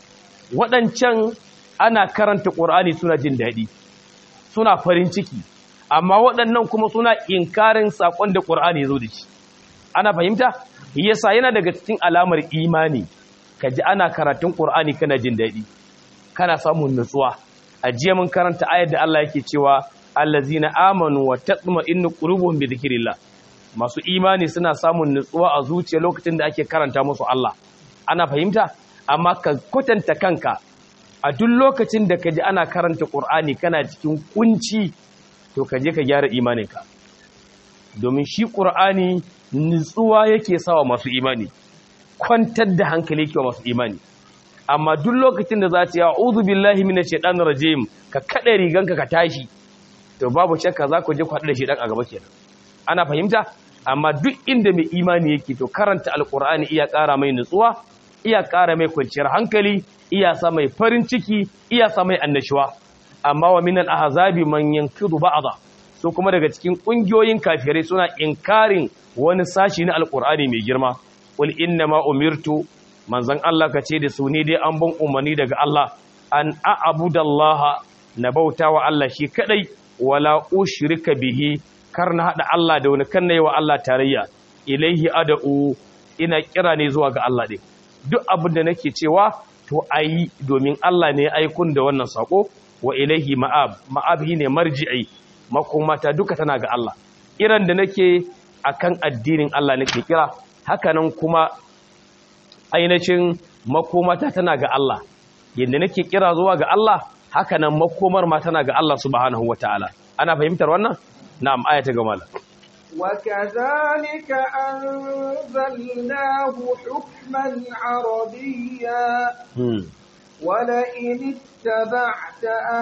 waɗancan ana karanta ƙur'ani suna jin daɗi suna farin ciki amma waɗannan kuma suna inkarin saƙon da ƙur'ani ya zo da shi ana fahimta yasa yana daga cikin alamar imani ka ji ana karatun ƙur'ani kana jin daɗi kana samun nutsuwa a jiya mun karanta ayar da Allah yake cewa allazina amanu wa tatma'innu qulubuhum bi dhikrillah masu imani suna samun nutsuwa a zuciya lokacin da ake karanta musu Allah ana fahimta amma ka kwatanta kanka a duk lokacin da ka ji ana karanta ƙur'ani kana cikin kunci to ka je ka gyara imaninka domin shi ƙur'ani nutsuwa yake sawa masu imani kwantar da hankali yake masu imani amma duk lokacin da za ta yi a'udhu billahi minash shaitanir rajim ka kada riganka ka tashi to babu shakka za ku je ku haɗu da shaitan a gaba kenan ana fahimta amma duk inda mai imani yake to karanta alƙur'ani iya ƙara mai nutsuwa iya ƙara mai kwanciyar hankali iya sa mai farin ciki iya sa mai annashuwa amma wa minal ahzabi man yankidu ba'dha so kuma daga cikin kungiyoyin kafirai suna inkarin wani sashi na alqur'ani mai girma wal inna ma umirtu manzon Allah kace da su ne dai an ban umarni daga Allah an a'budallaha na bauta wa Allah shi kadai wala ushrika bihi kar na hada Allah da wani kan wa Allah tarayya ilaihi ad'u ina kira ne zuwa ga Allah din duk abin da nake cewa to ayi domin Allah ne aikun da wannan sako wa ilaihi ma'ab ma'ab ne marji'i makomata duka tana ga Allah kiran da nake akan addinin Allah nake kira hakanan kuma ainihin makomata tana ga Allah yadda nake kira zuwa ga Allah hakanan makomar ma tana ga Allah subhanahu wataala ana fahimtar wannan na'am aya ta gama وكذلك أنزلناه حكما عربيا ولئن اتبعت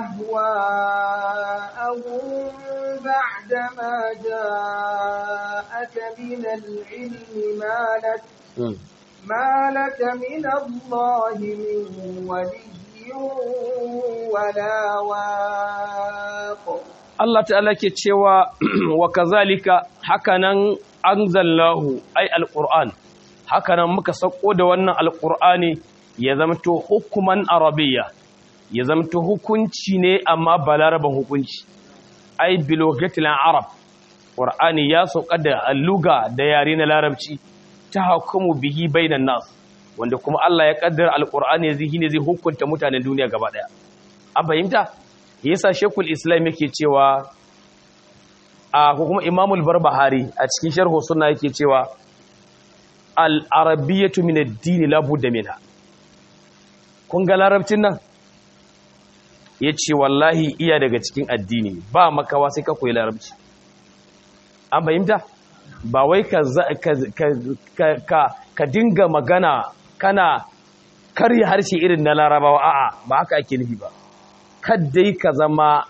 أهواءهم بعدما جاءك من العلم ما لك ما لك من الله من ولي ولا واق Allah ta'ala ke cewa wa kazalika hakanan anzalnahu ay alquran hakanan muka sako da wannan alqurani ya zamto hukuman arabiyya ya zamto hukunci ne amma balaraban hukunci ay bilogatil arab qur'ani ya sauka da luga da yare na larabci ta hukumu bihi bainan nas wanda kuma Allah ya kaddara alqur'ani zai ne zai hukunta mutanen duniya gaba daya an fahimta yasa shekul islam yake cewa a ko kuma imamul barbahari a cikin sharhu sunna yake cewa al arabiyyatu min ad-din la budda minha kun ga larabcin nan yace wallahi iya daga cikin addini ba makawa sai ka koyi larabci an fahimta ba wai ka ka ka dinga magana kana karya harshe irin na larabawa a'a ba haka ake nufi ba kaddai ka zama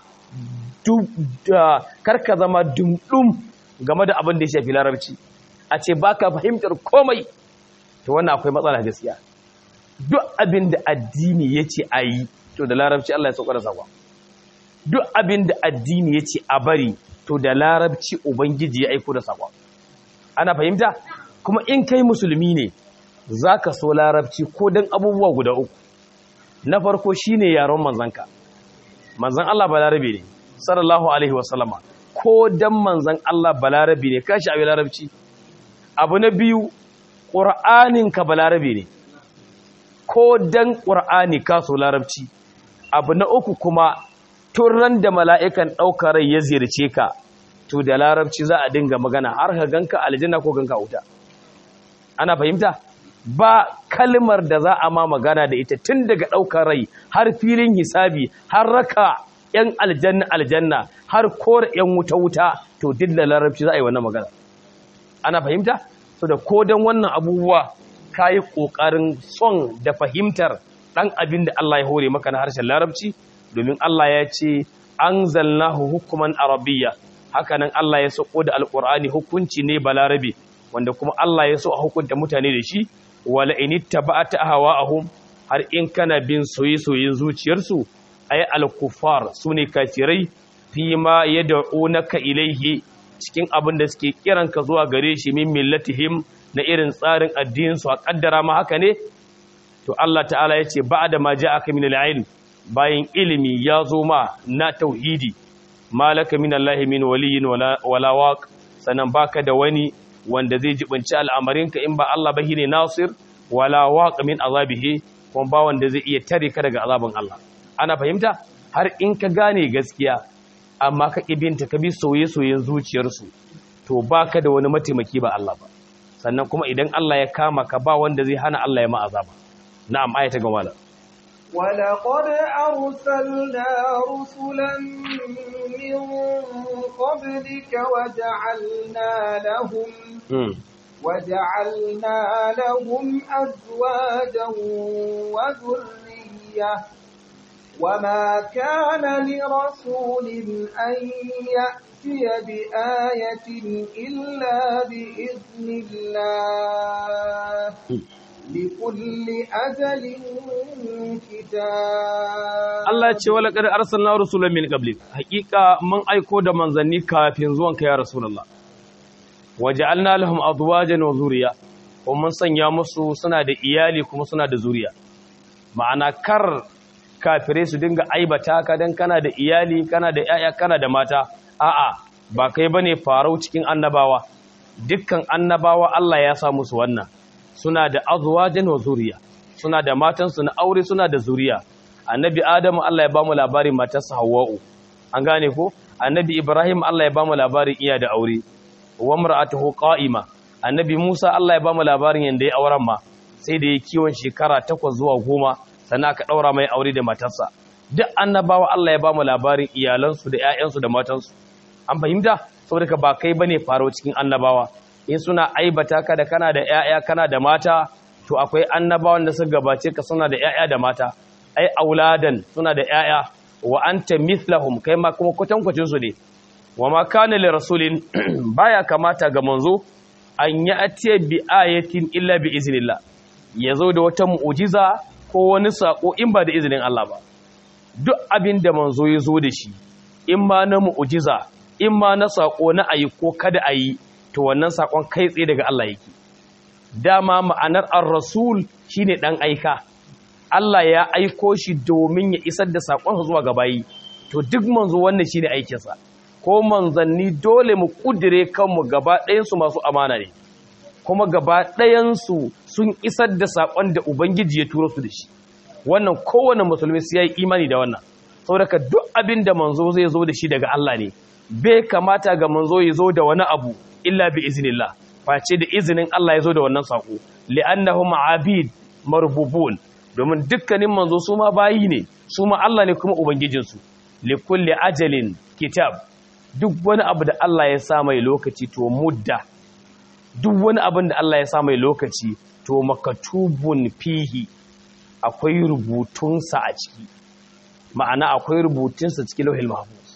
kar ka zama dumdum game da abin da ya shafi larabci a ce ba ka fahimtar komai to wannan akwai matsala gaskiya duk abin da addini ya ce a yi to da larabci Allah ya sauka da sakwa duk abin da addini ya ce a bari to da larabci ubangiji ya aiko da sakwa ana fahimta kuma in kai musulmi ne za ka so larabci ko don abubuwa guda uku na farko shine yaron manzanka manzan Allah balarabe ne sallallahu alaihi wasallama ko dan manzan Allah balarabe ne kashi abin larabci abu na biyu ƙur'anin ka balarabe ne ko dan ƙur'ani ka so larabci abu na uku kuma turan da mala'ikan ɗaukar rai ya ziyarce ka to da larabci za a dinga magana har ka ganka aljanna ko ganka wuta ana fahimta ba kalmar da za a ma magana da ita tun daga ɗaukar rai har filin hisabi har raka ‘yan aljanna aljanna har kore ‘yan wuta-wuta to duk da larabci za a yi wannan magana ana fahimta? so da kodon wannan abubuwa ka yi ƙoƙarin son da fahimtar ɗan abin da Allah ya hore maka na harshen larabci domin Allah ya ce an zalnahu hukuman arabiyya hakanan Allah ya sako da alƙur'ani hukunci ne balarabe wanda kuma Allah ya so a hukunta mutane da shi wala in ittaba'ta ahwa'ahum har in kana bin soye-soyen zuciyarsu ay al-kuffar sune kafirai fi ma yad'unaka ilayhi cikin abin da suke kiranka zuwa gare shi min millatihim na irin tsarin addinin su a kaddara ma haka ne to Allah ta'ala ya ce ba da ma ja'aka min al-ilm bayan ilimi ya zo ma na tauhidi malaka min Allah min waliyin wala wala waq sanan baka da wani wanda zai jibinci al'amarinka in ba Allah ba ne nasir wala waq min azabihi kuma ba wanda zai iya tare ka daga azabin Allah ana fahimta har in ka gane gaskiya amma ka ibinta ka bi soye-soyen zuciyarsu to baka da wani mataimaki ba Allah ba sannan kuma idan Allah ya kama ka ba wanda zai hana Allah ya ma azaba na'am ayata ga wala ولقد أرسلنا رسلا من قبلك وجعلنا لهم وجعلنا لهم أزواجا وذرية وما كان لرسول أن يأتي بآية إلا بإذن الله لكل أجل كتاب Allah ya ce wala qad arsalna rusulan min qablik haqiqa mun aiko da manzanni kafin zuwan ka ya rasulullah waja'alna lahum azwajan wa zuriya kuma mun sanya musu suna da iyali kuma suna da zuriya ma'ana kar kafire su dinga aibata ka dan kana da iyali kana da yaya kana da mata a'a ba kai bane farau cikin annabawa dukkan annabawa Allah ya sa musu wannan suna da azwajan wa zuriya suna da matansu na aure suna da zuriya annabi adamu Allah ya bamu labarin matarsa hawwa'u an gane ko annabi ibrahim Allah ya bamu labarin iya da aure wa mar'atuhu qa'ima annabi musa Allah ya bamu labarin yanda ya auren ma sai da ya kiwon shekara 8 zuwa 10 sannan aka daura mai aure da matarsa duk annabawa Allah ya bamu labarin iyalansu da ƴaƴansu da matansu an fahimta saboda ka ba kai bane faro cikin annabawa in suna aibata ka da kana da ƴaƴa kana da mata to akwai annabawan da suka gabace ka suna da ƴaƴa da mata ai auladan suna da ƴaƴa wa anta mithlahum kai ma kuma kwatankwacin su ne wa ma kana li rasulin baya kamata ga manzo an ya atiya bi ayatin illa bi iznillah yazo da wata mu'jiza ko wani sako in ba da izinin Allah ba duk abin da manzo ya zo da shi in ma na mu'jiza in ma na sako na ayi ko kada ayi to wannan sakon kai tsaye daga Allah yake dama ma'anar ar-rasul shine dan aika Allah ya aiko shi domin ya isar da sakon zuwa ga bayi to duk manzo wannan shine aikin sa ko manzanni dole mu kudire kanmu gaba ɗayan su masu amana ne kuma gaba ɗayan su sun isar da sakon da ubangiji ya turo su da shi wannan kowane musulmi sai yayi imani da wannan saboda ka duk abin da manzo zai zo da shi daga Allah ne bai kamata ga manzo ya zo da wani abu illa bi iznillah face da izinin Allah ya zo da wannan sako li'annahum abid marbubun domin dukkanin manzo su ma bayi ne su ma Allah ne kuma ubangijinsu li kulli ajalin kitab duk wani abu da Allah ya sa mai lokaci to mudda duk wani abin da Allah ya sa mai lokaci to makatubun fihi akwai rubutunsa a ciki ma'ana akwai rubutunsa cikin lauhil mahfuz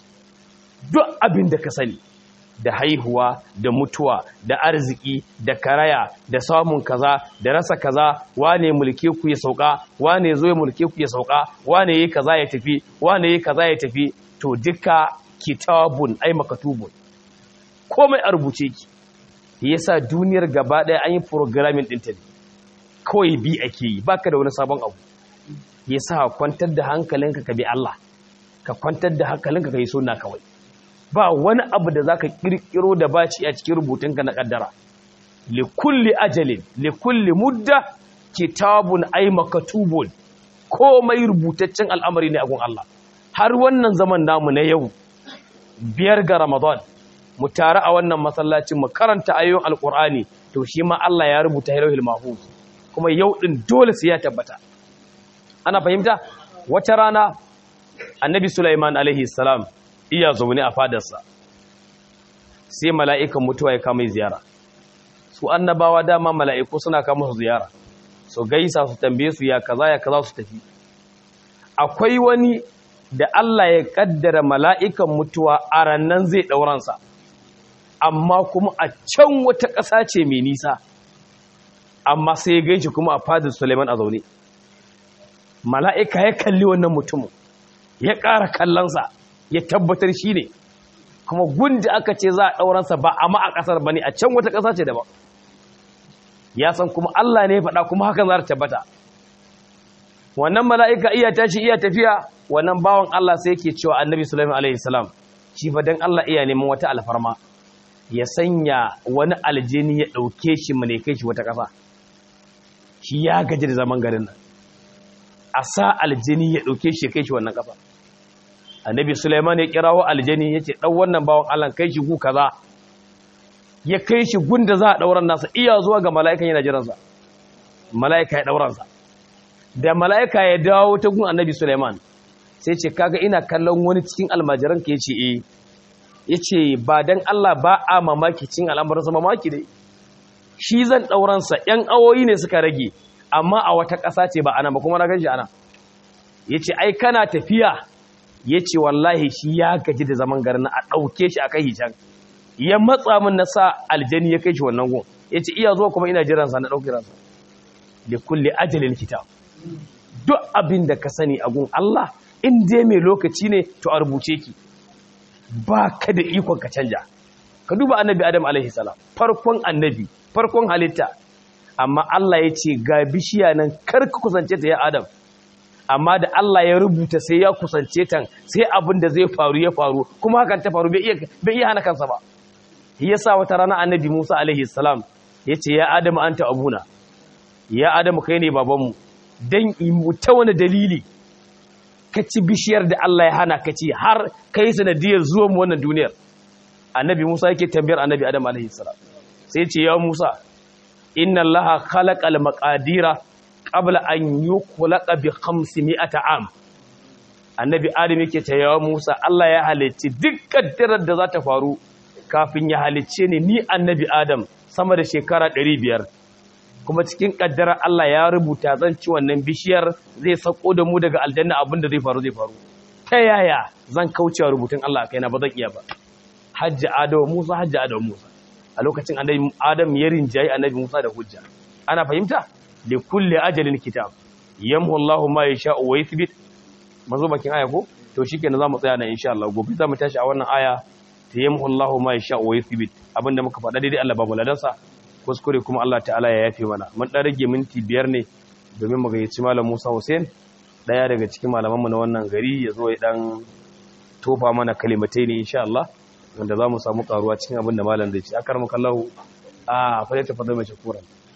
duk abin da ka sani da haihuwa da mutuwa da arziki da karaya da samun kaza da rasa kaza wane mulke ku ya sauka wane zo ya mulke ku ya sauka wane yayi kaza ya tafi wane yayi kaza ya tafi to duka kitabun ai makatubun komai a rubuce ki yasa duniyar gaba daya an yi programming din ta ne kawai bi ake yi baka da wani sabon abu yasa kwantar da hankalinka ka bi Allah ka kwantar da hankalinka ka yi sunna kawai ba wani abu da zaka kirkiro da baci a cikin rubutunka na kaddara li kulli ajalin li kulli mudda kitabun ay makatubun komai rubutaccen al'amari ne a gun Allah har wannan zaman namu na yau biyar ga Ramadan mu tare a wannan masallacin mu karanta ayoyin alqur'ani to shi ma Allah ya rubuta hilal mahfuz kuma yau din dole sai ya tabbata ana fahimta wata rana annabi Sulaiman alaihi salam iya zaune a fadarsa sai mala'ikan mutuwa ya kama ziyara su annabawa dama mala'iku suna kama su ziyara su gaisa su tambaye su ya kaza ya kaza su tafi akwai wani da Allah ya kaddara mala'ikan mutuwa a rannan zai ɗauransa amma kuma a can wata ƙasa ce mai nisa amma sai ya gaishe kuma a fadar Suleiman a zaune mala'ika ya kalli wannan mutumin ya ƙara kallonsa ya tabbatar shi ne kuma gunda aka ce za a ɗauransa ba a ma'a ƙasar ba ne a can wata ƙasa ce daban ya san kuma Allah ne ya faɗa kuma hakan za ta tabbata wannan mala'ika iya tashi iya tafiya wannan bawan Allah sai yake cewa annabi sulaiman alaihi salam shi fa dan Allah iya neman wata alfarma ya sanya wani aljini ya ɗauke shi mu ne kai shi wata ƙasa shi ya gaji da zaman garin nan a sa aljini ya ɗauke shi kai shi wannan ƙasa annabi suleiman ya kirawo aljini ya ce ɗan wannan bawan allah kai shi gu kaza ya kai shi gun da za a ɗauran nasa iya zuwa ga mala'ikan yana jiransa mala'ika ya ɗauransa da mala'ika ya dawo ta gun annabi suleiman sai ce kaga ina kallon wani cikin almajiran ka ya ce eh ya ce ba don Allah ba a mamaki cin al'amuransa mamaki dai shi zan ɗauransa ‘yan awoyi ne suka rage amma a wata ƙasa ce ba ana ba kuma na gan shi ana ya ce ai kana tafiya ya ce wallahi shi ya gaji da zaman garin a ɗauke shi a kai can ya matsa min na sa aljani ya kai shi wannan gun ya ce iya zuwa kuma ina jiransa na ɗauki ransa da kulle ajalin kitab duk abin da ka sani a gun Allah in dai mai lokaci ne to a rubuce ki ba ka da ikon ka canja ka duba annabi adam alaihi salam farkon annabi farkon halitta amma Allah ya ce ga bishiya nan kar ka kusance ta ya adam amma da Allah ya rubuta sai ya kusance ta sai abin da zai faru ya faru kuma hakan ta faru bai iya bai iya hana kansa ba yasa wata rana annabi Musa alaihi salam ya ce ya adam anta abuna ya adam kai ne babanmu dan ta wani dalili ka ci bishiyar da Allah ya hana ka ci har ka yi sanadiyar zuwa mu wannan duniyar annabi Musa yake tambayar annabi Adam alaihi salam sai ce ya Musa inna Allaha khalaqal maqadira qabla an yukhlaqa bi 500 am annabi Adam yake ce ya Musa Allah ya halicci duk kaddarar da za ta faru kafin ya halicce ni ni annabi Adam sama da shekara 500 kuma cikin kaddara Allah ya rubuta zan ci wannan bishiyar zai sako da mu daga aljanna abinda zai faru zai faru ta yaya zan kaucewa rubutun Allah kaina ba zan iya ba hajji adawa Musa hajji adawa Musa a lokacin annabi Adam ya rinjayi annabi Musa da hujja ana fahimta li kulli ajalin kitab yamhu Allahu ma yasha'u wa yuthbit mazo bakin aya ko to shikenan zamu tsaya nan insha Allah gobe zamu tashi a wannan aya ta yamhu Allahu ma yasha'u wa yuthbit abinda muka faɗa daidai Allah ba mu ladansa kuskure kuma Allah ta'ala ya yafe mana mun dan rage minti biyar ne domin mu gayyaci malam Musa Hussein daya daga cikin malamanmu na wannan gari ya zo ya dan tofa mana kalimatai ne insha Allah wanda za mu samu karuwa cikin abin da malam zai ci akar mu kallahu a fa ta fada mai shukura